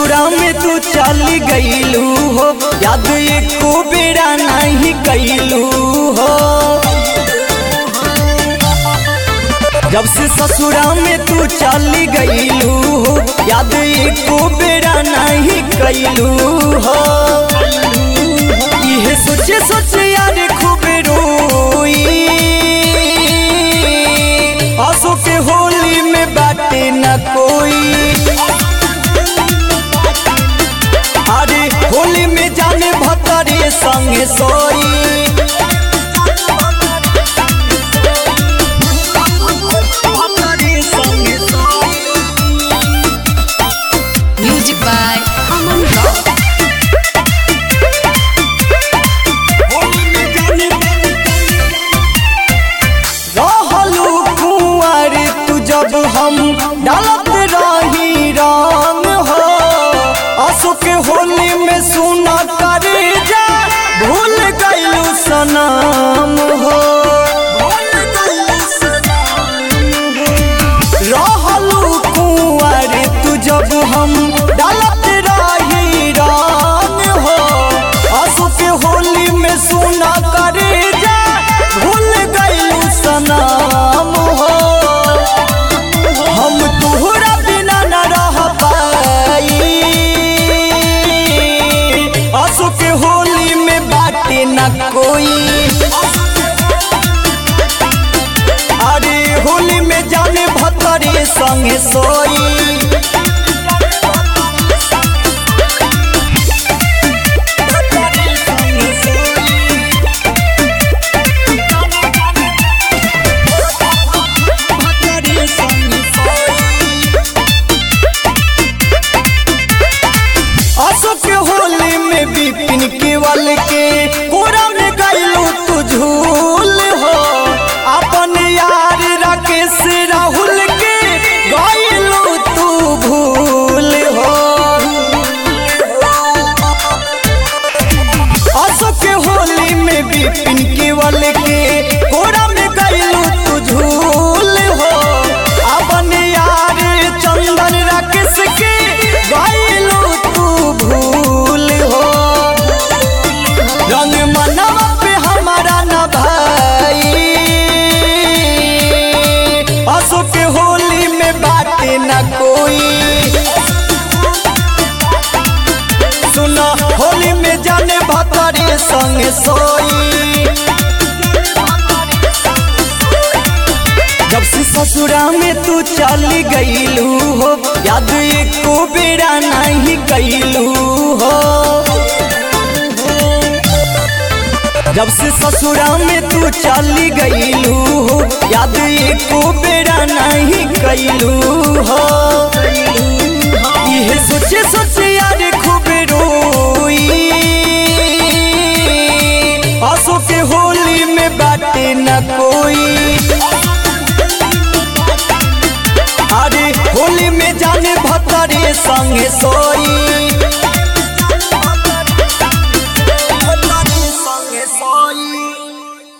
ससुरा में तू चल गईलू हो याद एको बेड़ा नहीं कैलू हो जब से ससुरा में तू चल गईलू हो याद एको बेड़ा नहीं कैलू हो इहे सोचे सोचे यार खूब रोई आंसू के होली में बाटे न कोई अरे होली में जाने भतरे संगे सोई भतरे संगे सोई। Music by Aman Rao. रहलू कुंवर तू जब हम डालत रही रंग हो आंसू के होली में सुना करे जा भूल गईलू सनम हो रहलू कुंवर तू जब हम डालत रही रंग हो आंसू के होली में सुना करे जा भूल गईलू सनम हो हम तोहरा बिना न रह पाई आंसू के होली में बाटे न कोई अरे होली में जाने भतरे संगे सोई अशोक के होली में बिपिन केवल के कोरा में गईलू तू झूल हो अपन यार राकेश राहुल के गईलू तू भूल हो अशोक के होली में बिपिन केवल के कोरा में गईलू तू झूल हो अपन यार चंदन राकेश के गईलू तू भूल हो रंग मनवा पे हमारा न भाई अशोक के होली में बाटे न कोई सुना होली में जाने भतरे संग सोई जब से ससुरा में तू चल गईलू हो याद एको बेड़ा नहीं कैलू हो जब से ससुरा में तू चल गईलू हो याद एको बेड़ा नहीं कैलू हो इहे सोचे सोचे यार खूब रोई आंसू के होली में बाटे न कोई अरे होली में जाने भतरे संगे सोई